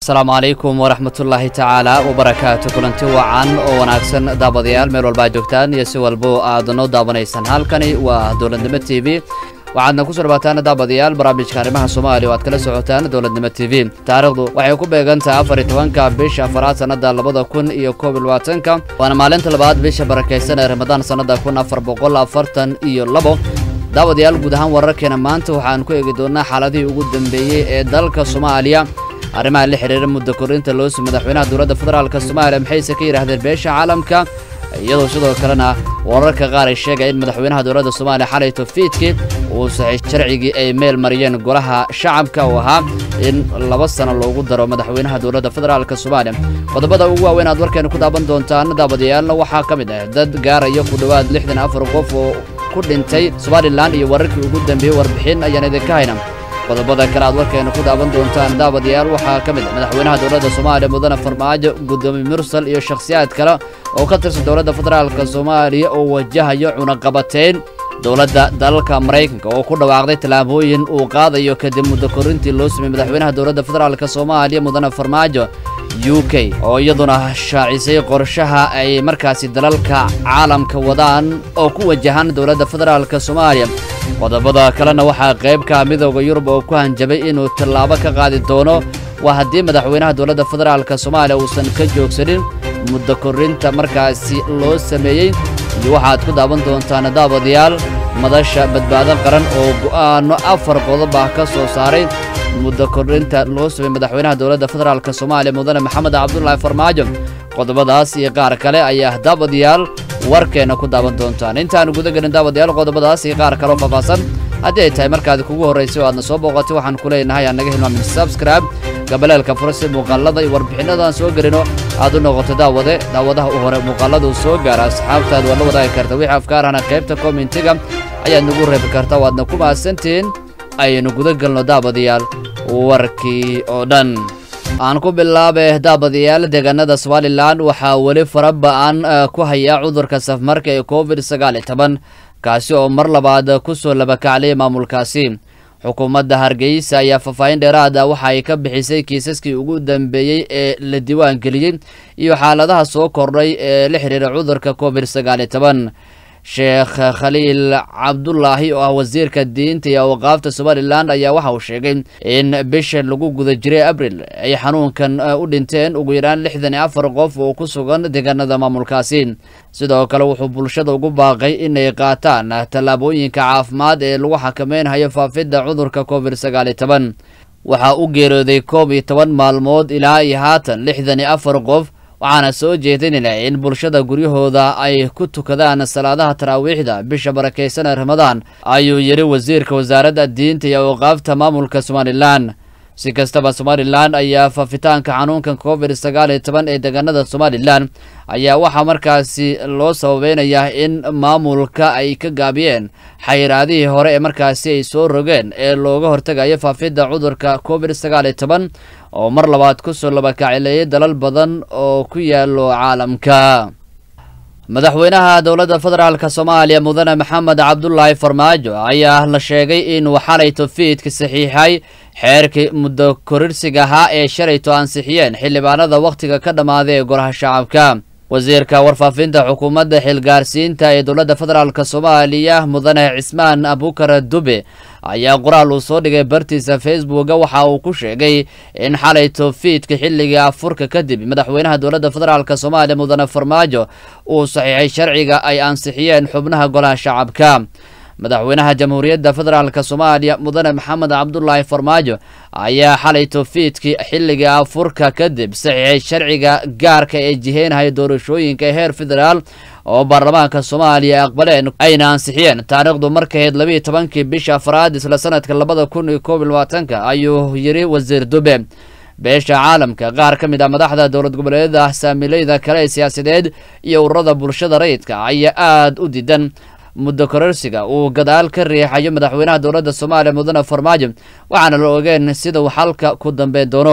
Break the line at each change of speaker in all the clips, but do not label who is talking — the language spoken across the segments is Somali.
asalaamu calaykum waraxmatullaahi tacaala wabarakaatu kulanti wacan oo wanaagsan daabadayaal meel walba ad joogtaan iyo si walbo aad noo daawanaysaan halkani waa dowladnimo t v waxaadna kusoo dhawaataan daabadayaal barnaamijka arrimaha soomaaliya oo aad kala socotaan dowladnimo t v taariikhdu waxay ku beegantahay afar iyo tobanka bisha afaraad sannada labada kun iyo koob iyo labaatanka waana maalinta labaad bisha barakaysan ee ramadaan sannada kun afar boqol afartan iyo labo daawadayaal guud ahaan wararkeena maanta waxaan ku eegi doonaa xaaladihii ugu dambeeyey ee dalka soomaaliya arrimaha la xiriira muddo korinta loosi madaxweynaha dowladda federaalk soomaaliya maxayse ka yidhaahdeen beesha caalamka iyadoo sidoo kalena wararka qaar ay sheegaya in madaxweynaha dowladda soomaaliya xalay tofiidkii uu saxay sharcigii ay meel mariyeen golaha shacabka oo ahaa in laba sano loogu daro madaxweynaha dowladda federaalk soomaaliya qodobada ugu waaweyn aad warkeena ku daaban doontaan daabadayaalna waxaa ka mid ah dad gaaraya ku dhowaad lixdan afar qof oo ku dhintay somalilan iyo wararkii ugu dambeeyey warbixin ayaan idinka hayna qodobada kale aad warkeena ku daawan doontaan daawadayaal waxaa ka mid madaxweynaha dowladda soomaaliya mudane farmaajo gudoomiye mursal iyo shakhsiyaad kale oo ka tirsan dowladda federaalk soomaaliya oo wajahayo cunaqabateyn dowladda dalalka maraykanka oo ku dhawaaqday tallaabooyin uu qaadayo kadib muddo korintii loo sameeyey madaxweynaha dowladda federaalk soomaaliya mudane farmaajo u k oo iyaduna shaacisay qorshaha ay markaasi dalalka caalamka wadaan oo ku wajahan dowladda federaalk soomaaliya qodobada kalena waxaa qaybka midooda yurub oo ku hanjabay inuu tallaabo ka qaadi doono waa haddii madaxweynaha dowladda federaalk soomaaliya uusan ka joogsanin muddo korinta markaasi loo sameeyey iyo waxaad ku daawan doontaan daabadayaal madasha badbaado qaran oo go'aano afar qodob ah ka soo saaray muddo korinta loo sameeyey madaxweynaha dowladda federaalk soomaaliya mudane maxamed cabdulaahi farmaajo qodobadaas iyo qaar kale ayaa daabadayaal warkeena ku daawan doontaan intaanu guda gelin daawadayaal qodobadaas iyo qaar kaleo faahfaahsan haddii ay tahay markaadi kugu horraysay oo aadna soo booqatay waxaan ku leenahay aan naga hilmaamin subscribe gabaleelka furasi muuqaalada iyo warbixinada aan soo gelino aad u noqoto daawade daawadaha u hore muuqaalada uu soo gaara asxaabtaad waad la wadaagi karta wixii afkaarahana qaybta kommentiga ayaad nagu reebi karta waadna ku mahadsantihiin ayaynu guda gelno daabadayaal warkii oo dhan aan ku bilaabe daabadayaal deegaanada somalilan waxaa weli fara ba-an ku hayaa cudurka safmarka ee covid sagaal iyo toban kaasi oo mar labaad ku soo labakaclay maamulkaasi xukuumadda hargeysa ayaa faahfaahin dheeraada waxa ay ka bixisay kiisaskii ugu dambeeyey ee la diiwaan geliyey iyo xaaladaha soo kordhay ee la xiriira cudurka covid sagaal iyo toban sheekh khaliil cabdulaahi oo ah wasiirka diinta iyo awqaafta somalilan ayaa waxa uu sheegay in bisha lagu guda jiray abril ay xanuunkan u dhinteen ugu yaraan lixdan iyo afar qof oo ku sugan deegaanada maamulkaasi sidoo kale wuxuu bulshada ugu baaqay inay qaataan tallaabooyinka caafimaad ee lagu xakameynhayo faafidda cudurka covid sagaal iyo toban waxaa u geerooday koob iyo toban maalmood ilaa iyo haatan lixdan iyo afar qof waxaana soo jeedinayna in bulshada guryahooda ay ku tukadaan salaadaha taraawiixda bisha barakaysan ee ramadaan ayuu yidhi wasiirka wasaaradda diinta iyo awqaafta maamulka somalilan si kastaba somalilan ayaa faafitaanka xanuunkan covid sagaal iyo toban ee deegaanada somalilan ayaa waxaa markaasi loo sababeynayaa in maamulka ay ka gaabiyeen xayiraadihii hore ee markaasi ay soo rogeen ee looga hortegayo faafidda cudurka covid sagaal iyo toban oo mar labaad ku soo labakacileeyay dalal badan oo ku yaalo caalamka madaxweynaha dowladda federaalk soomaaliya mudane maxamed cabdulaahi farmaajo ayaa la sheegay inuu xalay tofiidka saxiixay xeerkii muddo korirsiga ahaa ee shalayto ansixiyeen xildhibaanada wakhtiga ka dhammaaday ee golaha shacabka wasiirka warfaafinta xukuumadda xilgaarsiinta ee dowladda federaalk soomaaliya mudane cismaan abukar dube ayaa qoraal uu soo dhigay bartiisa facebooka waxa uu ku sheegay in xalay tofiidka xilligii afurka kadib madaxweynaha dowladda federaalk soomaaliya mudane farmaajo uu saxiixay sharciga ay ansixiyeen xubnaha golaha shacabka madaxweynaha jamhuuriyadda federaalk soomaaliya mudane maxamed cabdulaahi farmaajo ayaa xalay tofiidkii xilligii afurka kadib saxiixay sharciga gaarka ee jiheynhaya doorashooyinka heer federaal oo baarlamaanka soomaaliya aqbaleen ayna ansixiyeen taariikhdu markahayd labiiyo tobankii bisha afraad isla sanadka labada kun iyo koob iyo labaatanka ayuu yidhi wasiir dube beesha caalamka qaar ka mid ah madaxda dowlad goboleedyada saamiileyda kale ee siyaasadeed iyo ururada bulshada rayidka ayaa aada u diidan muddo kororsiga uu gadaal ka riixayo madaxweynaha dowladda soomaaliya mudane farmaajo waxaana la ogeen sida uu xalka ku dambeyn doono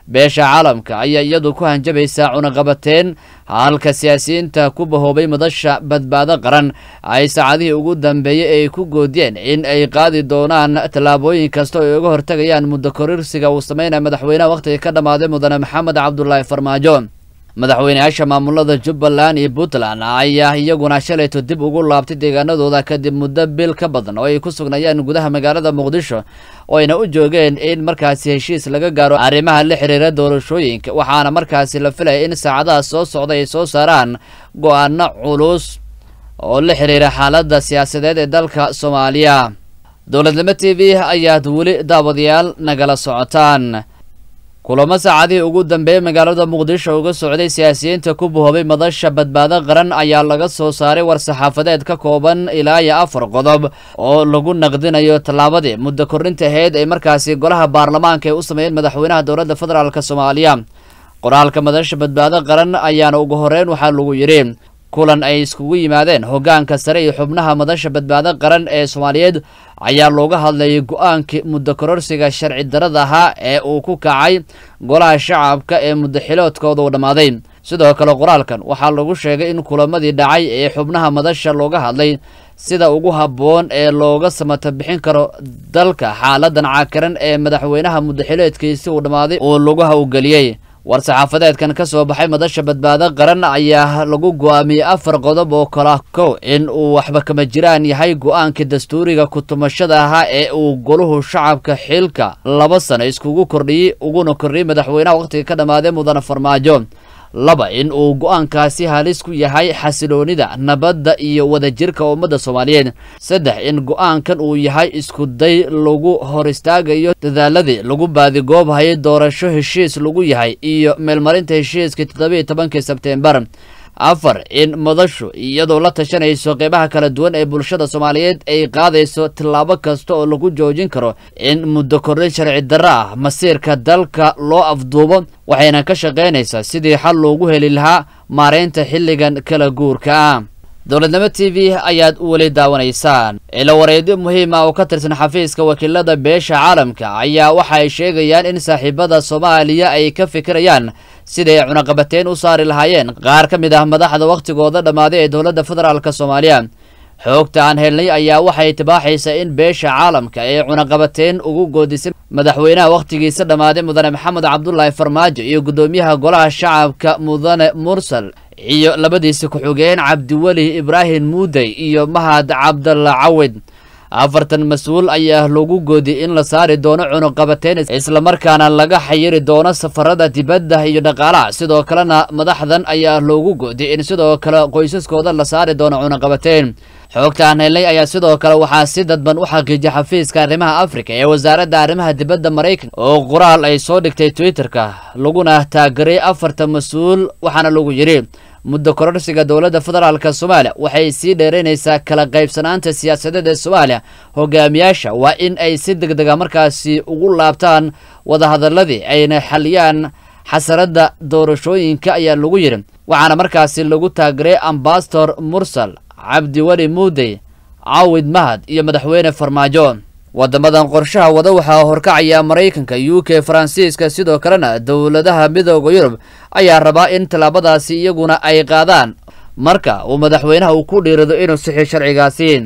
beesha caalamka ayaa iyadu ku hanjabaysaa cunaqabateen halka siyaasiyiinta ku bahoobay madasha badbaado qaran ay saacadihii ugu dambeeyey ay ku goodiyeen in ay qaadi doonaan tallaabooyin kasta oo ay uga hortagayaan muddo korirsiga uu sameynaya madaxweynaha wakhtiga ka dhammaaday mudane maxamed cabdulaahi farmaajo madaxweyneyaasha maamulada jubbaland iyo puntland ayaa iyaguna shalayto dib ugu laabtay deegaanadooda kadib muddo bil ka badan oo ay ku sugnayeen gudaha magaalada muqdisho oo ayna u joogeen in markaasi heshiis laga gaaro arrimaha la xiriira doorashooyinka waxaana markaasi la filaya in saacadaha soo socda ay soo saaraan go-aano culus oo la xiriira xaaladda siyaasadeed ee dalka soomaaliya dowladnimo t v ayaad weli daawadayaal nagala socotaan kulamo saacadihii ugu dambeeyey magaalada muqdisho uga socday siyaasiyiinta ku buhoobay madasha badbaado qaran ayaa laga soo saaray war-saxaafadeed ka kooban ilaa iyo afar qodob oo lagu naqdinayo tallaabadii muddo kordhinta aheyd ay markaasi golaha baarlamaanka ay u sameeyeen madaxweynaha dowladda federaalk soomaaliya qoraalka madasha badbaado qaran ayaana ugu horeyn waxaa lagu yidhi kulan ay iskugu yimaadeen hoggaanka sare iyo xubnaha madasha badbaado qaran ee soomaaliyeed ayaa looga hadlayay go-aankii muddo kororsiga sharci darada ahaa ee uu ku kacay golaha shacabka ee muddo xiloodkooda uu dhammaaday sidoo kale qoraalkan waxaa lagu sheegay in kulamadii dhacay ee xubnaha madasha looga hadlay sida ugu habboon ee looga samata bixin karo dalka xaaladan cakiran ee madaxweynaha muddo xileedkiisi uu dhammaaday uu lagu hawgeliyey war-saxaafadeedkan ka soo baxay madasha badbaado qaran ayaa lagu go-aamiyey afar qodob oo kala kow in uu waxba kama jiraan yahay go-aankii dastuuriga kutumashada ahaa ee uu goluhu shacabka xilka laba sano iskugu kordhiyey uguna kordhiyey madaxweynaha wakhtiga ka dhammaaday mudane farmaajo laba in uu go-aankaasi halis ku yahay xasiloonida nabadda iyo wadajirka ummadda soomaaliyeed saddex in go-aankan uu yahay isku day lagu hor istaagayo dadaaladii lagu baadigoobahay doorasho heshiis lagu yahay iyo meelmarinta heshiiskii toddobiiyo tobankii sebteembar afar in madashu iyadoo la tashanayso qeybaha kala duwan ee bulshada soomaaliyeed ay qaadayso tillaabo kasta oo lagu joojin karo in muddo kordhin sharci darro ah masiirka dalka loo afduubo waxayna ka shaqaynaysaa sidii xal loogu heli lahaa maareynta xilligan kala guurka ah dowladnimo t v ayaad weli daawanaysaan ilo wareedyo muhiim ah oo ka tirsan xafiiska wakiilada beesha caalamka ayaa waxa ay sheegayaan in saaxiibada soomaaliya ay ka fikirayaan siday ay cunaqabateyn u saari lahaayeen qaar ka mid ah madaxda wakhtigooda dhammaaday ee dowladda federaalk soomaaliya xoogta aan helnay ayaa waxay tibaaxaysaa in beesha caalamka ay cunaqabateyn ugu goodisay madaxweynaha wakhtigiisa dhammaaday mudane maxamed cabdulaahi farmaajo iyo guddoomiyaha golaha shacabka mudane mursal iyo labadiisi ku-xigeen cabdiweli ibraahim muudey iyo mahad cabdalla cawid afartan mas-uul ayaa lagu goodiyey in la saari doono cunuqabateyn islamarkaana laga xayiri doono safarada dibadda iyo dhaqaalaha sidoo kalena madaxdan ayaa loogu goodiyey in sidoo kale qoysaskooda la saari doono cunuqabateyn xoogta aan helnay ayaa sidoo kale waxaa si dadban u xaqiijiyay xafiiska arrimaha afrika ee wasaaradda arrimaha dibadda maraykanka oo qoraal ay soo dhigtay twitterka laguna taageray afarta mas-uul waxaana lagu yidhi muddo kororsiga dowladda federaalk soomaaliya waxay sii dheeraynaysaa kala qaybsanaanta siyaasadeed ee soomaaliya hogaamiyaasha waa in ay si deg dega markaasi ugu laabtaan wadahadaladii ayna xaliyaan xasaradda doorashooyinka ayaa lagu yidhi waxaana markaasi lagu taageray ambasador mursal cabdiweli muudey caawid mahad iyo madaxweyne farmaajo wadamadan qorshaha wada waxaa horkacaya maraykanka u k faransiiska sidoo kalena dowladaha midooda yurub ayaa rabaa in tallaabadaasi iyaguna ay qaadaan marka uu madaxweynaha uu ku dhiirado inuu sixi sharcigaasi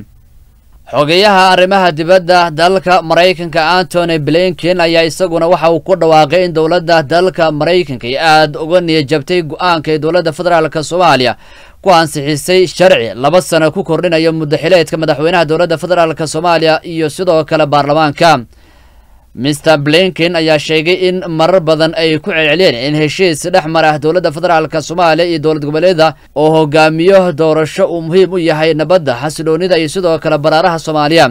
xogeyaha arrimaha dibadda dalka maraykanka antony blinken ayaa isaguna waxa uu ku dhawaaqay in dowladda dalka maraykanka ay aada uga niyajabtay go-aanka ee dowladda federaalk soomaaliya ku ansixisay sharci laba sano ku kordhinayo muddaxileedka madaxweynaha dowladda federaalk soomaaliya iyo sidoo kale baarlamaanka mister blinken ayaa sheegay in marar badan ay ku celceliyeen in heshiis dhex mara dowladda federaalk soomaaliya iyo dowlad goboleeda oo hogaamiyo doorasho uu muhiim u yahay nabadda xasiloonida iyo sidoo kale baraaraha soomaaliya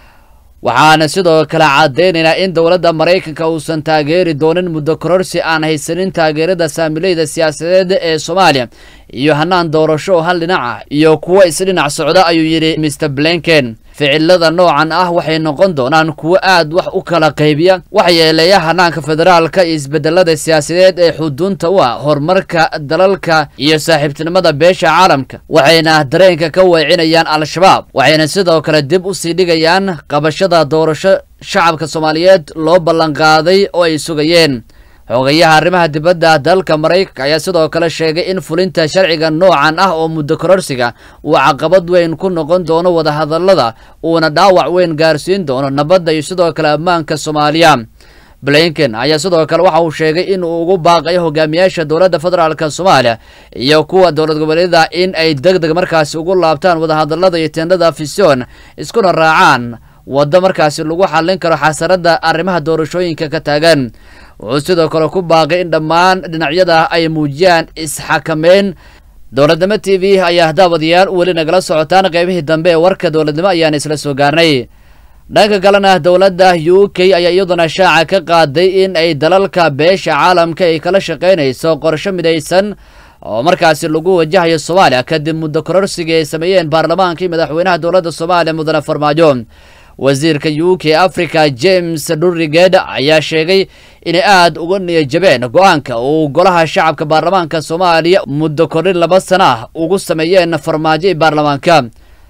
waxaana sidoo kale caddeynaynaa in dowladda maraykanka uusan taageeri doonin muddo kororsi aan haysanin taageerada saamileyda siyaasadeed ee soomaaliya iyo hanaan doorasho oo hal dhinac ah iyo kuwo isdhinac socda ayuu yidhi mister blinken ficilada noocan ah waxay noqon doonaan kuwo aad wax u kala qaybiya waxa yeeleeya hanaanka federaalka iyo isbedelada siyaasadeed ee xuduunta u ah horumarka dalalka iyo saaxiibtinimada beesha caalamka waxayna dareenka ka weecinayaan al-shabaab waxayna sidoo kale dib u sii dhigayaan qabashada doorasho shacabka soomaaliyeed loo ballanqaaday oo ay sugayeen xogayaha arrimaha dibadda dalka maraykanka ayaa sidoo kale sheegay in fulinta sharciga noocan ah oo muddo kororsiga uu caqabad weyn ku noqon doono wadahadallada uuna dhaawac weyn gaarsiin doono nabadda iyo sidoo kale ammaanka soomaaliya blinken ayaa sidoo kale waxa uu sheegay in uu ugu baaqayo hogaamiyaasha dowladda federaalk soomaaliya iyo kuwa dowlad goboleedyada in ay deg deg markaasi ugu laabtaan wadahadallada iyo teendhada fision iskuna raacaan waddo markaasi lagu xallin karo xasaradda arrimaha doorashooyinka ka taagan wuxuu sidoo kale ku baaqay in dhammaan dhinacyada ay muujiyaan isxakameyn dowladnimo t v ayaa daawadayaal weli nagala socotaan qaybihii dambe ee warka dowladnimo ayaan isla soo gaarnay dhanka kalena dowladda u k ayaa iyaduna shaaca ka qaaday in ay dalalka beesha caalamka ay kala shaqaynayso qorsho midaysan oo markaasi lagu wajahayo soomaaliya kadib muddo kororsigii ay sameeyeen baarlamaankii madaxweynaha dowladda soomaaliya mudane farmaajo wasiirka u k africa james durriged ayaa sheegay inay aada uga niyajabeen go-aanka uu golaha shacabka baarlamaanka soomaaliya muddo kordhin laba sana ah ugu sameeyeen farmaajo i baarlamaanka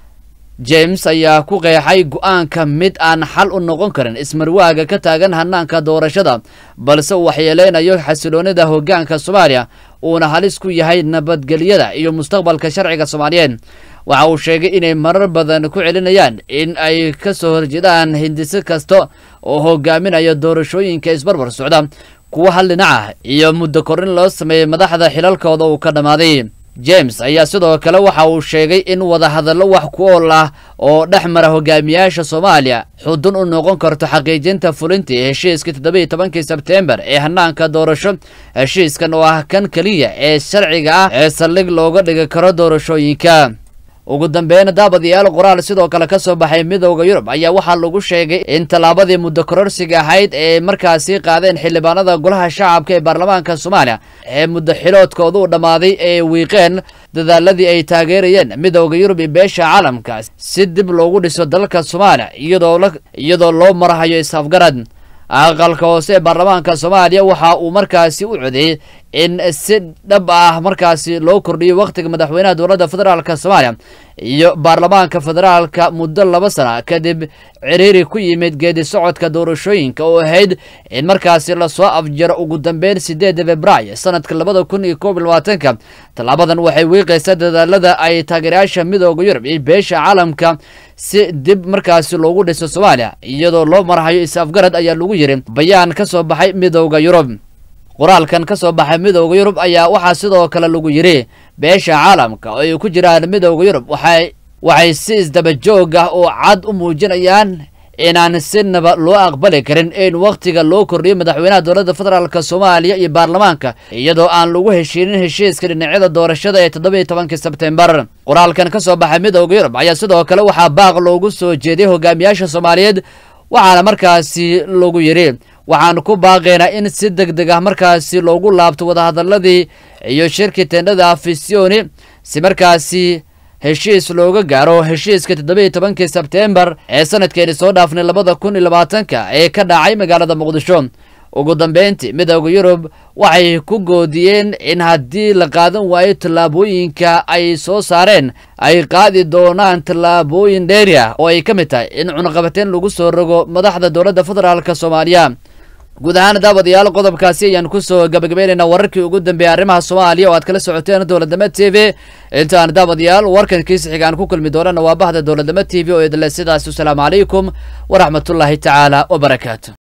james ayaa ku qeexay go-aanka mid aan xal u noqon karin ismarwaaga ka taagan hanaanka doorashada balse uu waxyeeleynayo xasiloonida hoggaanka soomaaliya uuna halis ku yahay nabadgelyada iyo mustaqbalka sharciga soomaaliyeed waxa uu sheegay inay marar badan ku celinayaan in ay ka soo horjeedaan hindise kasta oo hogaaminaya doorashooyinka isbarbar socda kuwa hal dhinaca iyo muddo korrin loo sameeyey madaxda xilalkooda uu ka dhammaaday james ayaa sidoo kale waxa uu sheegay in wadahadallo wax ku ool ah oo dhex mara hogaamiyaasha soomaaliya xudun u noqon karto xaqiijinta fulintii heshiiskii toddobiiyo tobankii sebteembar ee hanaanka doorasho heshiiskan oo ah kan keliya ee sharciga ah ee saldhig looga dhigi karo doorashooyinka ugu dambeyn daabadayaal qoraal sidoo kale ka soo baxay midowda yurub ayaa waxaa lagu sheegay in tallaabadii muddo kororsiga ahayd ee markaasi qaadeen xildhibaanada golaha shacabka ee baarlamaanka soomaaliya ee muddo xiloodkooda u dhammaaday ee wiiqeen dadaaladii ay taageerayeen midowda yurub iyo beesha caalamka si dib loogu dhiso dalka soomaaliya iyadoo loo marahayo is-afgarad aqalka hoose ee baarlamaanka soomaaliya waxa uu markaasi u codeeyey in si dhab ah markaasi loo kordhiyo wakhtiga madaxweynaha dowladda federaalk soomaaliya iyo baarlamaanka federaalka muddo laba sana kadib ciriiri ku yimid geedi socodka doorashooyinka oo ahayd in markaasi lasoo afjaro ugu dambeyn sideeda februaayo sanadka labada kun iyo koob iyo labaatanka tallaabadan waxay wiiqaysaa dadaalada ay taageerayaasha midooda yurub iyo beesha caalamka si dib markaasi loogu dhiso soomaaliya iyadoo loo marhayo is-afgarad ayaa lagu yiri bayaan ka soo baxay midowda yurub qoraalkan ka soo baxay midowda yurub ayaa waxaa sidoo kale lagu yidhi beesha caalamka oo ay ku jiraan midowda yurub waxay waxay si isdaba joog ah oo cad u muujinayaan inaan sinaba loo aqbali karin in wakhtiga loo kordhiyo madaxweynaha dowladda federaalk soomaaliya iyo baarlamaanka iyadoo aan lagu heshiinin heshiiska dhinacyada doorashada ee toddobiiyo tobankii sebtembar qoraalkan ka soo baxay midowda yurub ayaa sidoo kale waxaa baaq loogu soo jeediyey hogaamiyaasha soomaaliyeed waxaana markaasi lagu yidhi waxaan ku baaqaynaa in si deg deg ah markaasi loogu laabto wadahadaladii iyo shirkii teendhada afisioni si markaasi heshiis looga gaaro heshiiska toddobiiyo tobankii sebteembar ee sanadkeeni soo dhaafnay labada kun iyo labaatanka ee ka dhacay magaalada muqdisho ugu dambeyntii midowda yurub waxay ku goodiyeen in haddii la qaadan waayo tallaabooyinka ay soo saareen ay qaadi doonaan tallaabooyin dheeri ah oo ay ka mid tahay in cunaqabateyn lagu soo rogo madaxda dowladda federaalk soomaaliya guud ahaan daawadayaal qodobkaasi ayaan kusoo gabagabaynaynaa wararkii ugu dambeeyay arrimaha soomaaliya oo aad kala socoteen dowladnimo t v intaan daawadayaal warkan kiisi xigaan ku kulmi doonana waa bahda dowladnimo t v oo idle sidaas wasalaamu calaykum waraxmatullaahi tacaala wabarakaatu